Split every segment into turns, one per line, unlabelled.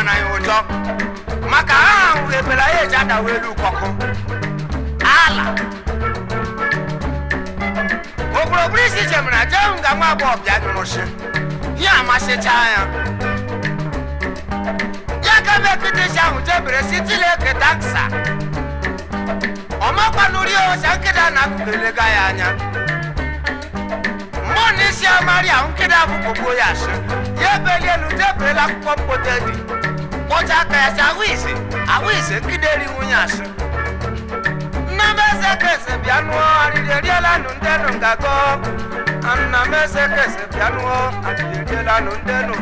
mana ya ụjọ maka ha ahụ ebela ya eji adawa elu ụkọkụ ala okpurokpuru isi jemara jee nga nwa agbọghọ bịa nyụrụshi ya amasịchaa ya ya ka ebe kịtịsị ahụ jebere sitile eketa nsa ọmakwanụri ọsa nkịta na akụkụ elega ya anya mmụọ na isi amari ahụ nkịta ahụ kpogbuo ya asị ya ebeli elu jeberela akwụkwọ mkpote dị kpọcha aka ya si ahụ ise ahụ ise nkịta eri nwunye asị nna m eze kese bịa nụọ arịrị eriela nụ ndị nụ ngago nna m eze kese bịa nụọ arịrị eriela nụ ndị nụ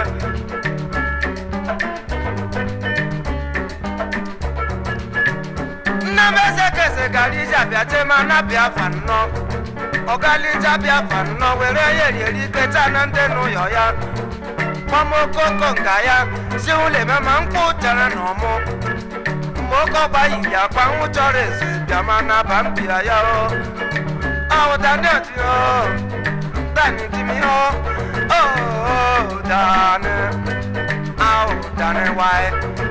nna m eze kese gara ije abịa chema na biafra nnọọ ọgalija biafra nnọọ were ya erieri keta na ndị n'ụyọ ya kpọmokoko nga ya si ụlọ eme ma mkpụ tere na ọmụ mgbe oke ọgba yiri akpa nwụ chọrọ eze bịa ma na ba mbia ya o ahụ daniel dị o dani dị m ihe o o dani ahụ dani wae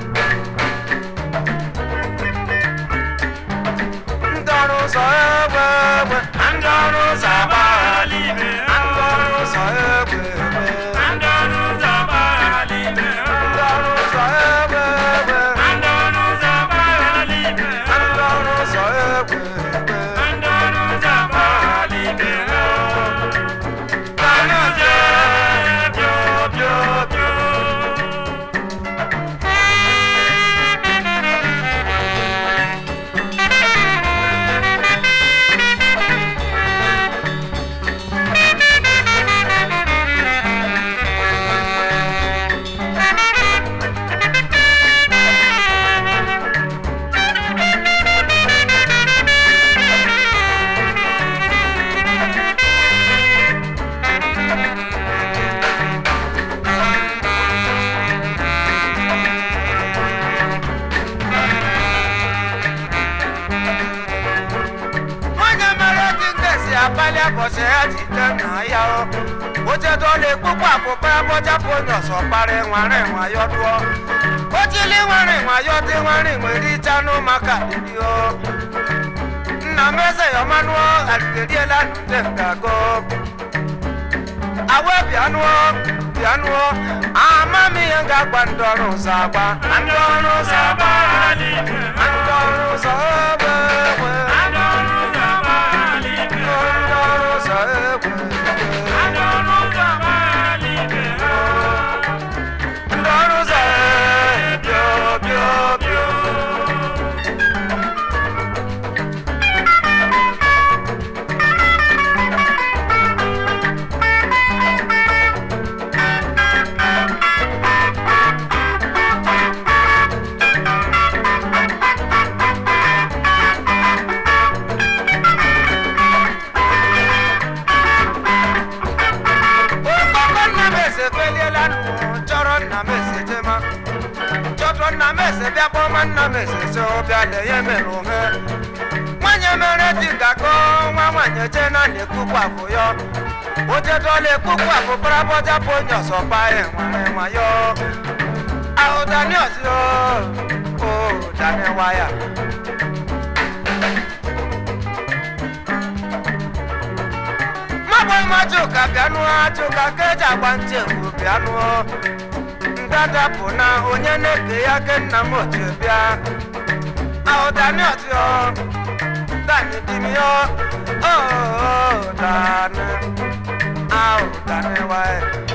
ndị ọrụ ụzọ egbe egbe ndị ọrụ ụzọ agbaghala ibe ndị ọrụ ụzọ egbe egbe ndị ọrụ ụzọ egbe egbe ndị ọrụ ụzọ egbe egbe onye mere dị nkesi abalị abọchị ya jide nna ya o ochedo na-ekpukpu akpụkpa abọchapụ onye ọsọ kparị nwere nwayo dụọ ochili nwere nwayo dị nwere nwere ichanụ maka dịdị o nna m eze ya ọmanụọ alideriela nde ngago awe bịanụọ bịanụọ ama m ihe m ga-agba ndị ọrụ ụzọ agba ndị ọrụ ụzọ agba ndị ọrụ ụzọ egbe egbe ndị ọrụ ụzọ egbe egbe ndị ọrụ ụzọ bịọ bịọ bịọ okoko nna m eze feliela nụ chọrọ nna m eze jema chọtọ nna m eze bịa kpọma nna m eze so bịa lenye mere ohe nwanyị mere dị gakọ nwa nwanyị je na na-ekpukpu afụ ya ojedola ekpukpu afụ parabọjapụ onye ọzọ pae nwere nwayo ahụ daniel si o o daniel waya mabụ majuka bịanụ ajuka ka eji agba ntị egwu bịanụ ndada bụ na onye na-eke ya ke nna m ochie bịa ahụ daniel si o dani di mi o o dani ahụ dani wae